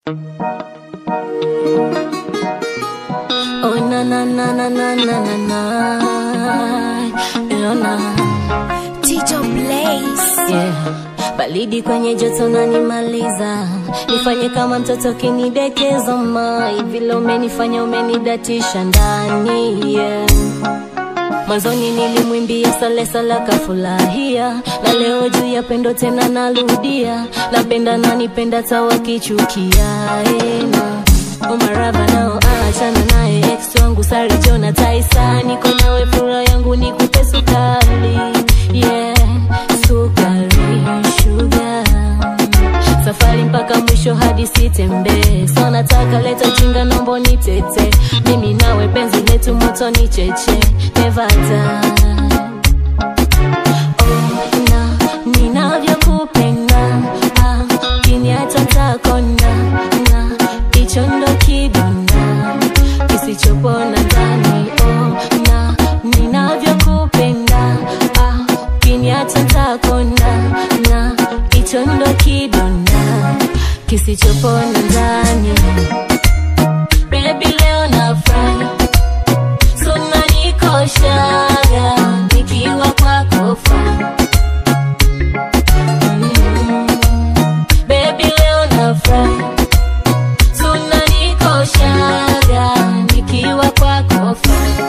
Oh na na na na na na na na Yo, na Tito Blaze. yeah. Baridi kwenye joto nanimaliza, nifanye kama mtoto kinidekeza mai, vile umenifanya umenidatisha ndani yeah. Mwanzoni nilimwimbia sale sala kafurahia, na leo juu ya pendo tena narudia, napenda nanipenda tawakichukia ena umarava nao achana naye ex wangu sari jona taisa, niko nawe furaha yangu nikupe sukari yeah, sukari sugar safari mpaka mwisho hadi sitembee, so nataka leta ujinga, nombo nitete mimi nawe, penzi letu moto ni cheche, never die. Oh, na ninavyokupenda ah, kiniacha takonda na hicho ndo kidonda kisichopona ndani. Oh, na ninavyokupenda ah, kiniacha takonda na hicho ndo kidonda kisichopona ndani. Baby, leo nafurahi Suna nikoshaga nikiwa kwako fine. Mm. Baby leo nafurahi Suna nikoshaga nikiwa kwako fine.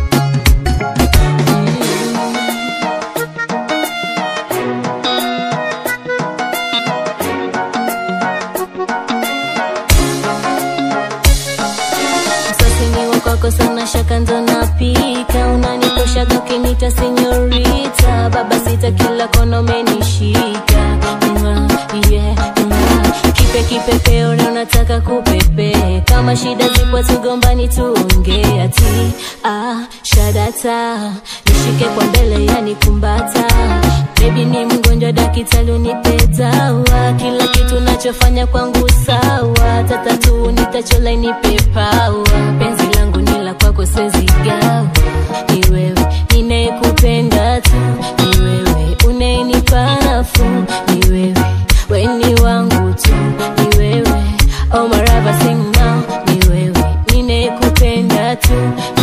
Msasi ni wa kwako sana, shaka ndo napika, unanikoshaga ukinita senyorita, baba sita kila kona umenishika, Mwah, yeah, mwah. kipe kipepeo na unataka kupepe, kama shida zipo tugombani tuongee, ati ah, shadata nishike kwa mbele yani kumbata Baby ni mgonjwa, daktari unipe dawa, kila kitu nachofanya kwangu sawa, tatatu nitachola nipe pawa, penzi langu ni la kwako sezigawa, ni wewe ninayekupenda tu, ni wewe unayenipa nafuu, ni wewe weni wangu tu, ni wewe oh marava sing now, ni wewe ninayekupenda tu